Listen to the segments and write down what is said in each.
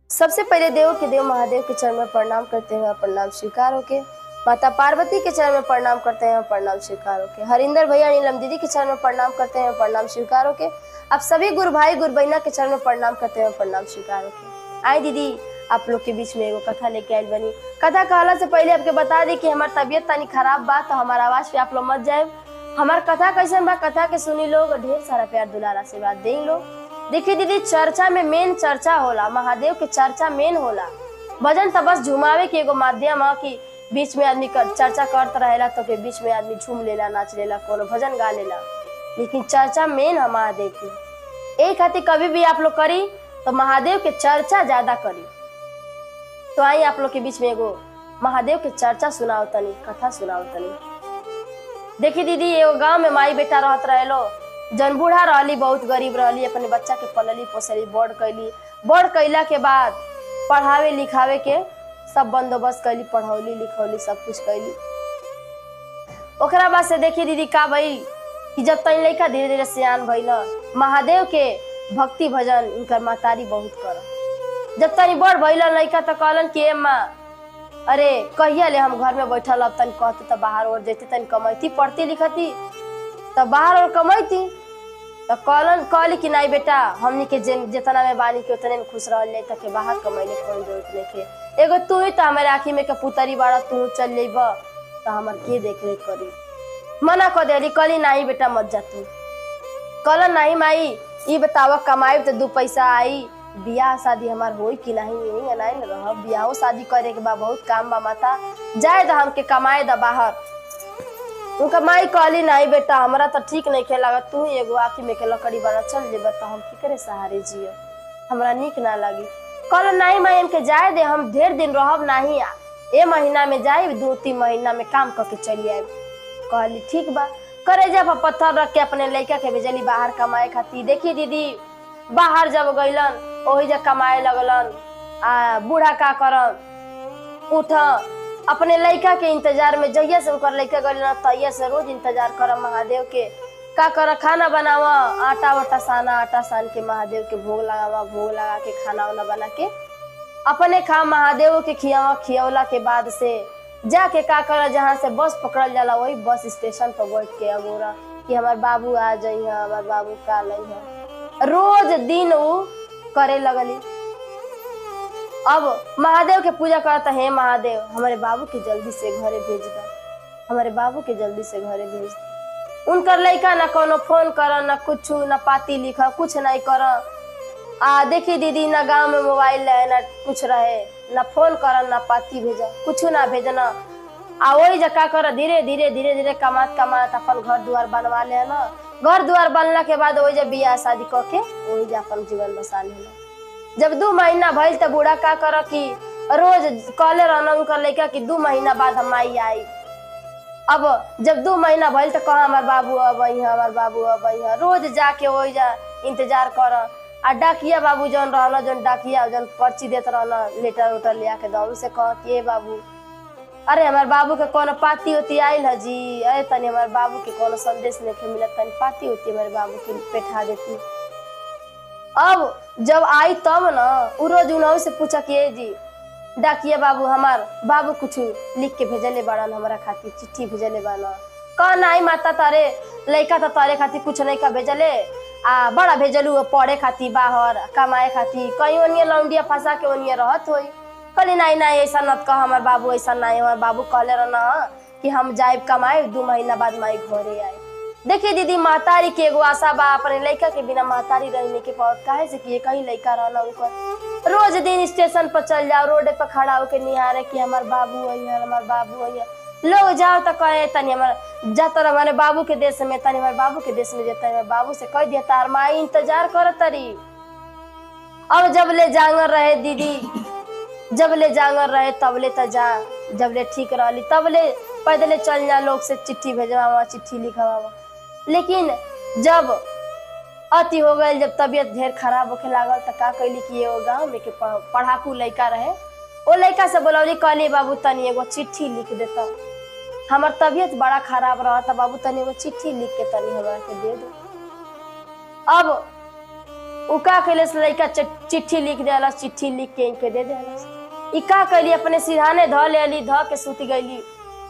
सबसे पहले देव के देव महादेव के चरण में प्रणाम करते हैं प्रणाम स्वीकार होके माता पार्वती के चरण में प्रणाम करते हैं प्रणाम स्वीकार होके हरिंदर भैया नीलम दीदी के चरण में प्रणाम करते हैं प्रणाम स्वीकार होके आप सभी गुरु भाई गुरु बहना के चरण में प्रणाम करते हैं प्रणाम स्वीकार होके आए दीदी आप लोग के बीच में एगो कथा लेके आयल बनी कथा कहला से पहले आपके बता दी कि हमार तबीयत तनी खराब बा तो हमार आवाज पे आप लोग मत जाए हमार कथा कैसन बा कथा के सुनी लोग ढेर सारा प्यार दुलार आशीर्वाद दें लोग देखिए दीदी चर्चा में मेन चर्चा होला महादेव के चर्चा मेन होला भजन तो बस झुमावे के एगो माध्यम है कि बीच में आदमी कर, चर्चा करत रहेला तो के बीच में आदमी झूम लेला नाच लेला कोनो भजन गा लेला लेकिन चर्चा मेन है महादेव की एक खातिर कभी भी आप लोग करी तो महादेव के चर्चा ज्यादा करी तो आई आप लोग के बीच में एगो महादेव के चर्चा सुनाओ तनी कथा सुनाओ तनी देखी दीदी एगो गांव में माई बेटा रहत रहेलो जन बूढ़ा रहली बहुत गरीब रहली अपने बच्चा के पलली पोसली बड़ कैली बड़ कैला के बाद पढ़ावे लिखावे के सब बंदोबस्त कैली पढ़ौली लिखौली सब कुछ कैली ओकरा बाद से देखी दीदी का भई कि जब तक लड़का धीरे धीरे सियान भइल महादेव के भक्ति भजन इनकर महतारी बहुत कर जब तनी बड़ भइल लड़का तो कहलन कि ए माँ अरे कहिया ले हम घर में बैठल अब तनी कहती तो बाहर और जैते तनी कमैती पढ़ती लिखती तो बाहर और कमैती तो कहलन कहली कि नहीं बेटा हमनी के जे जितना में बानी के उतने में खुश रहल जाए तक बाहर कमैले कोई जरूरत नहीं के एगो तू ही तो हमारे आँखी में के पुतरी बाड़ा तू चल जेब तो हमार के देख रेख करी मना कर देली कहली नहीं बेटा मत जा तू कहलन नहीं माई ई बताव कमाई तो दू पैसा आई बियाह शादी हमार होई कि नहीं यही नहीं न रह बियाहो शादी करे के बा बहुत काम बा माता जाए द हमके कमाए द बाहर उनका माई कहली नहीं बेटा हमरा तो ठीक नहीं खे लागत तू ही एगो आखी में के लकड़ी बना चल जेब तो हम की करे सहारे जियो हमरा निक ना लगी कहलो नहीं माई हमके जाए दे हम ढेर दिन रहब नहीं ए महीना में जाए दो तीन महीना में काम करके चली आए कहली ठीक बा करे जब पत्थर रख के अपने लड़का के भेजली बाहर कमाए खातिर देखी दीदी बाहर जब गइलन ओही जब कमाए लगलन आ बूढ़ा का करन उठ अपने लड़का के इंतजार में जहिया से उनकर लड़का गइलन तहिया से रोज इंतजार कर महादेव के का कर खाना बनावा आटा वाटा साना आटा सान के महादेव के भोग लगावा भोग लगा के खाना वाना बना के अपने खा महादेव के खियावा खियवला के बाद से जाके का कर जहाँ से बस पकड़ल जाला वही बस स्टेशन पर बैठ के अगोरा कि हमार बाबू आ जाइ हमार बाबू का लई रोज दिन उ करे लगली अब महादेव के पूजा करता हे महादेव हमारे बाबू के जल्दी से घरे भेज द हमारे बाबू के जल्दी से घरे भेज द उनकर लड़का ना कोनो फोन कर ना कुछ ना पाती लिख कुछ नहीं कर आ देखी दीदी ना गांव में मोबाइल रहे ना कुछ रहे ना फोन कर ना पाती भेजा कुछ ना भेजना आ वही जका कर धीरे धीरे धीरे धीरे कमात कमात अपन घर दुआर बनवा ले ना घर दुआर बनला के बाद वही जब बियाह शादी क के वही जा अपन जीवन बसा लेना जब दू महीना भइल त बूढ़ा का कर कि रोज कहले रहना उनकर लड़का कि दू महीना बाद हम आई आई अब जब दू महीना भइल त कहा हमार बाबू अब हमार बाबू अब रोज जाके वही जा इंतजार कर आ डाकिया बाबू जौन रहना जौन डाकिया जौन पर्ची देत रहना लेटर उटर ले आके दौड़ से कह कि ए बाबू अरे हमार बाबू के कोनो पाती उती आइल है जी अरे तनी हमार बाबू के कोनो संदेश नहीं मिलत तनी पाती उती हमारे बाबू के बैठा देती अब जब आई तब ना उ रोज उनहु से पूछा कि ए जी डाकिया बाबू हमार बाबू कुछ लिख के भेजले बाड़न हमारा खातिर चिट्ठी भेजले बाड़न कह नहीं माता तारे लड़का तो तारे खातिर कुछ नहीं का भेजले आ बड़ा भेजलू पढ़े खातिर बाहर कमाए खातिर कहीं ओनिए लौंडिया फंसा के ओनिए रहत होई कहली नहीं नहीं ऐसा मत कह हमार बाबू ऐसा नहीं हमार बाबू कहले रहना कि हम जाए कमाए दू महीना बाद माई घरे आए देखिए दीदी महतारी के एगो आशा बा अपने लड़का के बिना महतारी रहने के पावत काहे से कि कहीं लड़का रहना उनकर रोज दिन स्टेशन पर चल जाओ रोड पर खड़ा होके निहारे कि हमार बाबू है हमार बाबू है लोग जाओ तो कहे तनी हमार जाता हमारे बाबू के देश में तनी हमारे बाबू के देश में जाता है बाबू से कह दिया तार माई इंतजार कर तरी अब जब ले जांगर रहे दीदी जब ले जांगर रहे तब ले तो जा जब ले ठीक रहली तब ले पैदले चल जा लोग से चिट्ठी भेजवा चिट्ठी लिखवा लेकिन जब अति हो गई जब तबीयत ढेर खराब होके लागल तो का कैली कि एगो गाँव में के पढ़ाकू लड़का रहे ओ लड़का से बोलौली कहली बाबू तनी एगो चिट्ठी लिख देता हमार तबीयत बड़ा खराब रहा था बाबू तनी एगो चिट्ठी लिख के तनी हमरा के दे दो अब उ का कैले से लड़का चि- चिट्ठी लिख देला चिट्ठी लिख के इनके दे देला ई का कैली अपने सिरहाने ध लेली ध के सुत गईली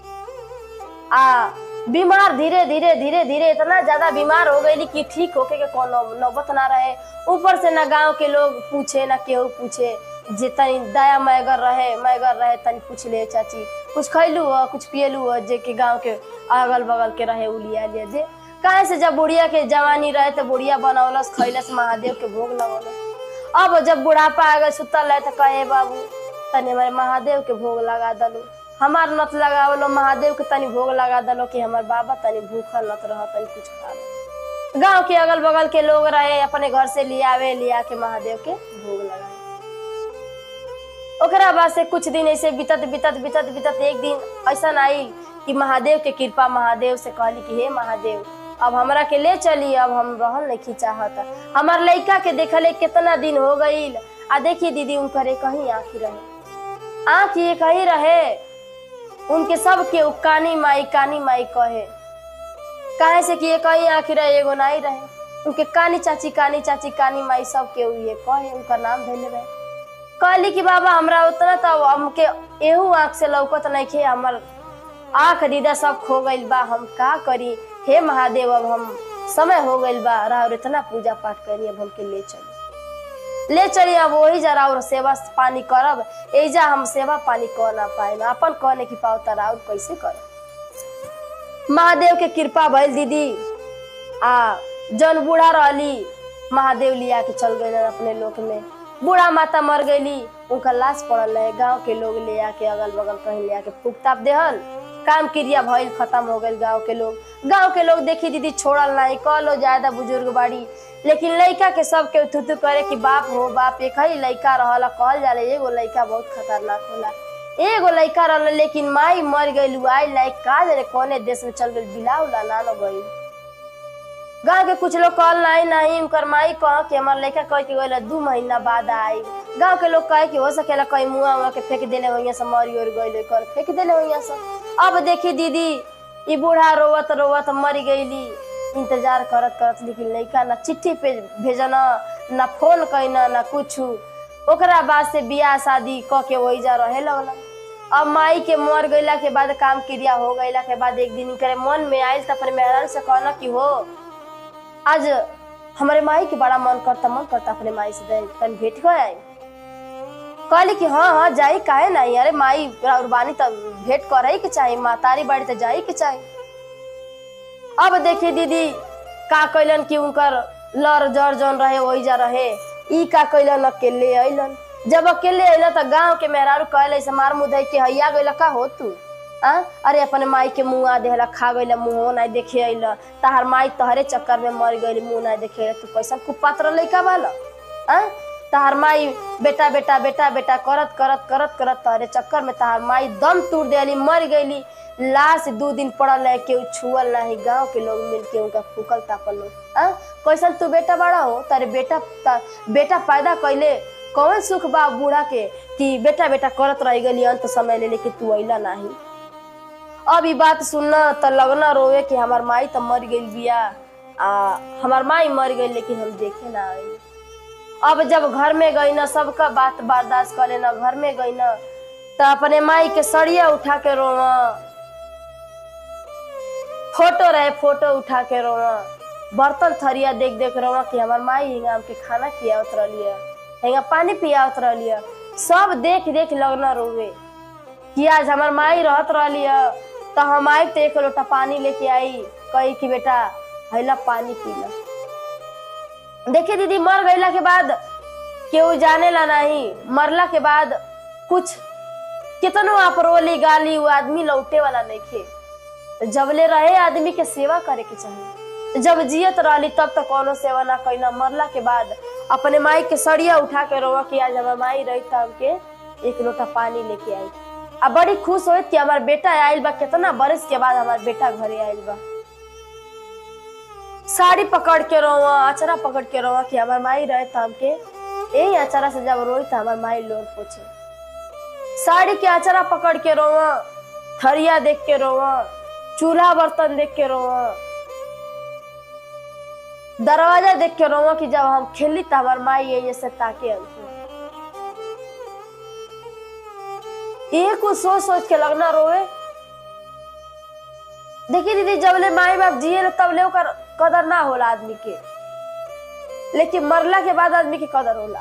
आ बीमार धीरे धीरे धीरे धीरे इतना ज्यादा बीमार हो गई कि ठीक होके के कोनो नौबत ना रहे ऊपर से ना गांव के लोग पूछे ना केहू पूछे जे तनी दया मैगर रहे मैगर रहे तनी पूछ ले चाची कुछ खैलू हो कुछ पियलू हो जे के गांव के अगल बगल के रहे उ लिया ले दे काहे से जब बुढ़िया के जवानी रहे तो बुढ़िया बनौलस खैलस महादेव के भोग लगौलस अब जब बुढ़ापा आ गए सुतल रहे तो कहे बाबू तनी हमारे महादेव के भोग लगा दलो हमार नत लगावलो महादेव के तनी भोग लगा दलो कि हमार बाबा तनी भूखल नत रह तनी कुछ खा लो गांव के अगल बगल के लोग रहे अपने घर से लियावे लिया के महादेव के भोग लगाए ओकरा बाद से कुछ दिन ऐसे बीतत बीतत बीतत बीतत एक दिन ऐसा आई कि महादेव के कृपा महादेव से कहली कि हे महादेव अब हमरा के ले चली अब हम रहल नहीं चाहत हमार लड़का के देखले कितना दिन हो गईल आ देखी दीदी उनकरे कहीं आँखी रहे आँख ये कहीं रहे उनके सब के उ कानी माई कानी माई कहे काहे से कि ये कहीं आँखी रहे एगो नहीं रहे उनके कानी चाची कानी चाची कानी माई सब के उ ये कहे उनका नाम धैले रहे कहली कि बाबा हमरा उतना तो हमके एहू आँख से लौकत नहीं खे हमर आँख दीदा सब खो गइल बा हम का करी हे महादेव अब हम समय हो गइल बा और इतना पूजा पाठ करी अब हमके ले चली ले चली अब वही जरा और सेवा पानी करब एजा हम सेवा पानी कर ना पाए अपन कहने की पाव तरा और कैसे करब महादेव के कृपा भइल दीदी आ जन बूढ़ा रहली महादेव लिया के चल गए अपने लोक में बूढ़ा माता मर गईली उनका लाश पड़ल रहे गांव के लोग ले आके अगल बगल कहीं ले आके फूक ताप देहल काम क्रिया भइल खत्म हो गइल गांव के लोग गांव के लोग देखी दीदी छोड़ल नहीं कहलो ज्यादा बुजुर्ग बाड़ी लेकिन लड़का के सब के थुथु करे कि बाप हो बाप एक ही लड़का रहला कहल जाला एगो लड़का बहुत खतरनाक होला एगो लड़का रहल लेकिन माई मर गइल आई लाइक का जाने कौने देश में चल गइल बिलाउला नानो गइल गाँव के कुछ लोग कहल नहीं नहीं उनकर माई कह कि हमार लड़का कह के गइल दू महीना बाद आई गाँव के लोग कहे कि हो सकेला कहीं मुआ उआ के फेंक देले वहीं से मरी और गइल कर फेंक देले वहीं से अब देखी दीदी ई बूढ़ा रोवत रोवत मरी गईली इंतजार करत करत लेकिन लड़का ना चिट्ठी पे भेजना ना फोन कैना ना कुछ ओकरा बाद से बियाह शादी क के वही जा रहे लगल अब माई के मर गईला के बाद काम क्रिया हो गईला के बाद एक दिन करे मन में आयल त अपने मेहरान से कहना कि हो आज हमारे माई के बड़ा मन करता मन करता अपने माई से दे तन भेंट हो आई कहली कि हाँ हाँ जाई काहे नहीं अरे माई उर्बानी तब भेंट करे के चाहिए मातारी बाड़ी तो जाई के चाहिए अब देखी दीदी का कैलन कि उनकर लर जर जौन रहे वही जा रहे ई का कैलन अकेले अइलन जब अकेले अइलन त गांव के मेहरारू कहले से मार मुदई के हैया गइल का हो तू आ अरे अपने माई के मुंह आ देहला खा गइल मुंह नहीं देखे अइल तहार माई तहरे चक्कर में मर गइल मुंह नहीं देखे अइल, तू कैसन कुपात्र लइका बाला आ तहार माई बेटा बेटा बेटा बेटा करत करत करत करत तहरे चक्कर में तहार माई दम तोड़ देली मर गईली लाश दू दिन पड़ल है केहू छुअल नहीं गांव के लोग मिल के उनका फूकल तापल लोग आ कैसन तू बेटा बड़ा हो तारे बेटा ता, बेटा पैदा कैले कौन सुख बा बूढ़ा के कि बेटा बेटा करत रह गली अंत समय ले लेके तू अइला नहीं अब ई बात सुनना त लगना रोवे कि हमार माई त मर गई बिया आ हमार माई मर गई लेकिन हम देखे ना आई अब जब घर में गई ना सबका बात बर्दाश्त कर लेना घर में गई ना तो अपने माई के सड़िया उठा के रोवा फोटो रहे फोटो उठा के रोवा बर्तन थरिया देख देख रोवा कि हमार माई हिंगा हमके खाना खियावत रहलिया हिंगा पानी पियावत रहलिया सब देख देख लगना रोवे कि आज हमार माई रहत रहलिया तो हम आई तो एक लोटा पानी लेके आई कही कि बेटा हैला पानी पीला देखिए दीदी मर गईला के बाद केहू जाने ला नहीं मरला के बाद कुछ कितनो आप रोली गाली वो आदमी लौटे वाला नहीं खे तो जबले रहे आदमी के सेवा करे के चाहिए जब जियत रहली तब तक कोनो सेवा ना कैना मरला के बाद अपने माई के सड़िया उठा के रोवा कि आज हमार माई रही तब के एक लोटा पानी लेके आई आ बड़ी खुश होत कि हमार बेटा आयल बा कितना बरस के बाद हमार बेटा घरे आयल बा साड़ी पकड़ के रोवा अचरा पकड़ के रोवा कि हमार माई रहे तो हमके यही अचरा से जब रोई तो हमार माई लोन पूछे साड़ी के अचरा पकड़ के रोवा थरिया देख के रोवा चूल्हा बर्तन देख के रोवा दरवाजा देख के रोवा कि जब हम खेली तो हमार माई ये जैसे ताके हमके ये कुछ सोच सोच के लगना रोवे देखिए दीदी जबले माई बाप जिए तबले ओकर कदर ना होला आदमी के लेकिन मरला के बाद आदमी के कदर होला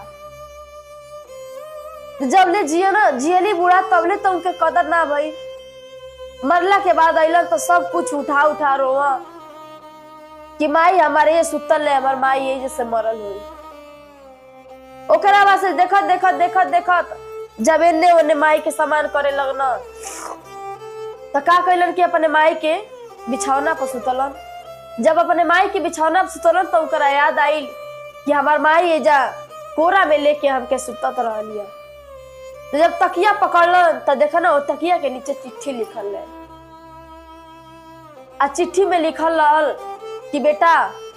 जबले जियो ना जियली बूढ़ा तबले तो उनके कदर ना भई मरला के बाद अइलन तो सब कुछ उठा उठा रोवा कि माई हमारे ये सुतल है हमार माई ये जैसे मरल हुई ओकरा बाद से देखत देखत देखत देखत जब एने ओने माई के सामान करे लगना तो का कैलन कि अपने माई के बिछौना पर सुतलन जब अपने माई के बिछौना पर सुतलन तो ओकरा याद आइल कि हमार माई ये जा कोरा में लेके हमके सुतत रहलिया तो जब तकिया पकड़लन तो देखा ना वो तकिया के नीचे चिट्ठी लिखल है आ चिट्ठी में लिखल रहल कि बेटा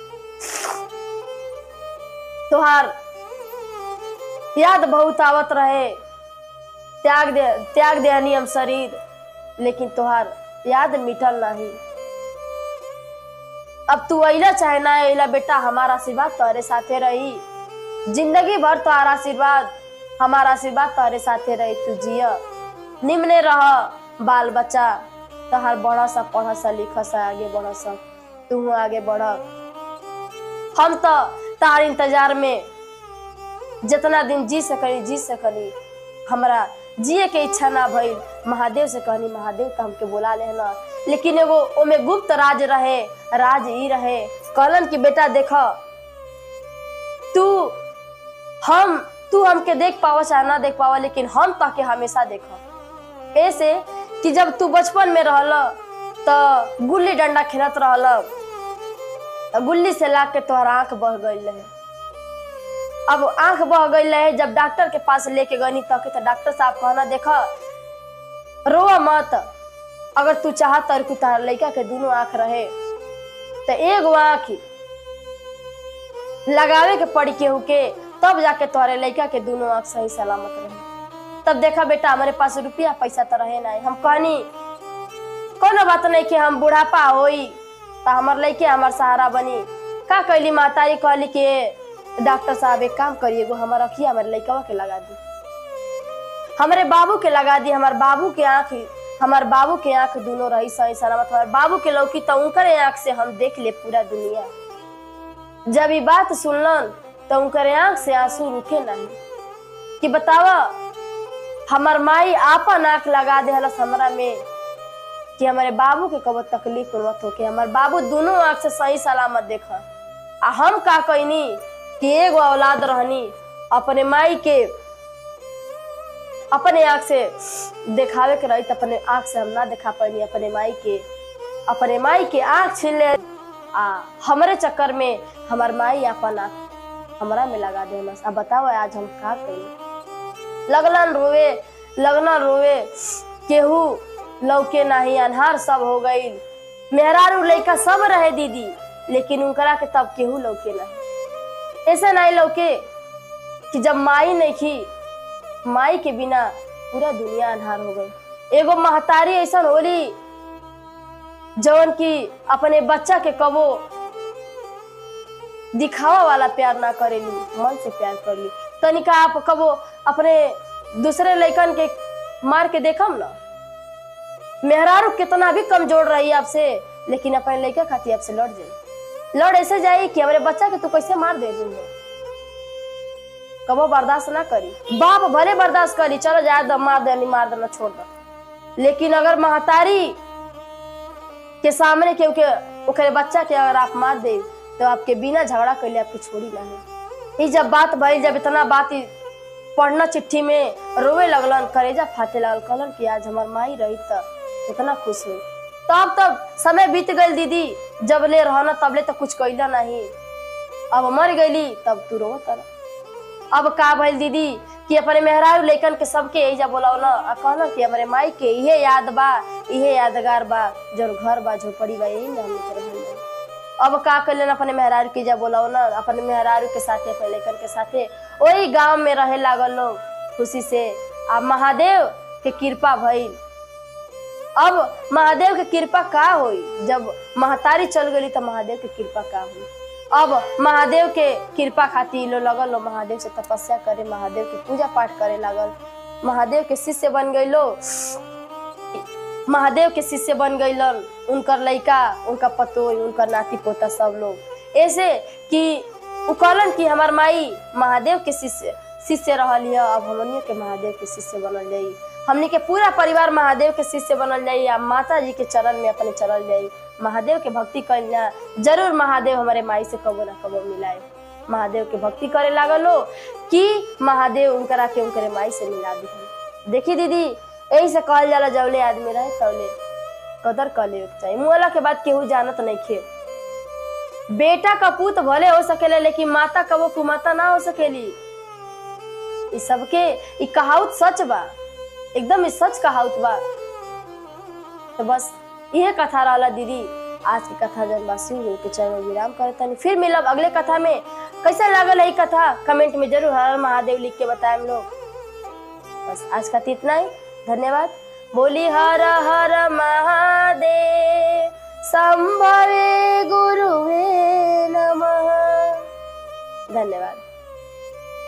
तुहार याद बहुत आवत रहे त्याग दे त्याग दे हम शरीर लेकिन तुहार याद मिटल नहीं अब तू अइला चाहे ना अइला बेटा हमारा आशीर्वाद तोहरे साथे रही जिंदगी भर तोहार आशीर्वाद हमारा आशीर्वाद तोहरे साथे रही तू जिया निम्ने रह बाल बच्चा तोहार बढ़ सा पढ़ सा लिख सा आगे बढ़ सा तू आगे बढ़ हम तो तार इंतजार में जितना दिन जी सकनी जी सकनी हमरा जिए के इच्छा ना भइल महादेव से कहनी महादेव तो हमके बोला लेना लेकिन एगो ओमे गुप्त राज रहे राज ई रहे कहलन कि बेटा देख तू हम तू हमके देख पावा चाहे ना देख पावा लेकिन हम ताके हमेशा देख ऐसे कि जब तू बचपन में रहल तो गुल्ली डंडा खेलत रहल तो गुल्ली से लाग के तोहर आंख बह गई रहे अब आंख बह गई रहे जब डॉक्टर के पास लेके गनी तक तो डॉक्टर साहब कहना देखा रोआ मत अगर तू चाहत और तार लड़का के दोनों आंख रहे तो एगो आंख लगावे के पड़ी केहू के तब जाके तोहरे लड़का के दोनों आंख सही सलामत रहे तब देखा बेटा हमारे पास रुपया पैसा तो रहे ना हम कहनी कोनो बात नहीं कि हम बुढ़ापा होई तो हमार लड़के हमार सहारा बनी का कैली मातारी कहली कि डॉक्टर साहब एक काम करिए गो हमार अखिया हमारे लड़कवा के लगा दी हमारे बाबू के लगा दी हमार बाबू के आंख हमार बाबू के आंख दोनों रही सही सलामत हमार बाबू के लौकी तो उनकरे आंख से हम देख ले पूरा दुनिया जब ये बात सुनलन तो उनकरे आंख से आंसू रुके नहीं कि बतावा हमार माई आपन आंख लगा दे हलस हमरा में कि हमारे बाबू के कबो तकलीफ मत होके हमार बाबू दोनों आंख से सही सलामत देख आ हम का कहनी कि एगो औलाद रहनी अपने माई के अपने आंख से देखावे के रही अपने आंख से हम ना देखा पानी अपने माई के अपने माई के आंख छीन ले आ हमारे चक्कर में हमार माई अपन आंख हमरा में लगा दे अब बताओ आज हम का करी लगलन रोवे लगना रोवे केहू लौके नहीं अनहार सब हो गई मेहरारू लड़का सब रहे दीदी लेकिन उनकरा के तब केहू लौके नहीं ऐसे नहीं लौके कि जब माई नहीं की माई के बिना पूरा दुनिया अनहार हो गई एगो महतारी ऐसा होली जवन की अपने बच्चा के कबो दिखावा वाला प्यार ना करेली मन से प्यार कर ली तनिका आप कबो अपने दूसरे लड़कन के मार के देखम ना मेहरारू कितना भी कमजोर रही आपसे लेकिन अपने लड़का खाती आपसे लड़ जाए लड़ ऐसे जाए कि हमारे बच्चा के तू कैसे मार दे दूंगा कबो बर्दाश्त ना करी बाप भले बर्दाश्त करी चलो जाए दो मार दे मार देना छोड़ दो लेकिन अगर महतारी के सामने के के ओकरे बच्चा के अगर आप मार दे तो आपके बिना झगड़ा कर ले आपकी छोड़ी ना है ई जब बात भई जब इतना बात ई पढ़ना चिट्ठी में रोवे लगलन करेजा फाटे लगल कहलन कि आज हमार माई रही त इतना खुश हुई तब तब समय बीत गई दीदी जब ले रहना तबले तो कुछ कैला नहीं अब मर गईली तब तू रो तर अब का भइल दीदी कि अपने मेहरारू लेकन के सबके एजा बोलावला आ कहना कि हमारे माई के इहे याद बा इहे यादगार बा जौन घर बा झोपड़ी बा यही में हमने के रहल बा। अब का कैलन अपने मेहरारू के जा बोलावला अपने मेहरारू के साथे अपने लेकन के साथे वही गांव में रहे लागल लोग खुशी से आ महादेव के कृपा भइल अब महादेव के कृपा का होई जब महतारी चल गई तो महादेव के कृपा का हुई अब महादेव के कृपा खातिर लो लगल लो महादेव से तपस्या करे महादेव के पूजा पाठ करे लागल महादेव के शिष्य बन गई लो महादेव के शिष्य बन गईलन उनकर लइका उनका पतोई उनकर नाती पोता सब लोग ऐसे कि उ कहलन कि हमार माई महादेव के शिष्य शिष्य रहल है अब हमनियो के महादेव के शिष्य बनल जाई हमनी के पूरा परिवार महादेव के शिष्य बनल जाई आ माता जी के चरण में अपने चलल जाई महादेव के भक्ति कइल जा जरूर महादेव हमारे माई से कबो ना कबो मिलाए महादेव के भक्ति करे लागल हो कि महादेव उनकरा के उनकरे माई से मिला दी देखी दीदी यही से कहल जाला जवले आदमी रहे तवले कदर कर ले चाहिए मुआला के बाद केहू जानत नहीं खे बेटा का पूत भले हो सकेले लेकिन माता का वो कुमाता ना हो सकेली ई सबके ई कहावत सच बा एकदम ई सच कहावत बा तो बस यह कथा रहला दीदी आज की कथा जन बासी हुई के चरण में विराम करता नहीं फिर मिलब अगले कथा में कैसा लागल है ई कथा कमेंट में जरूर हर हर महादेव लिख के बताए हम लोग बस आज का तो इतना ही धन्यवाद बोली हर हर महादेव संभवे गुरुवे नमः धन्यवाद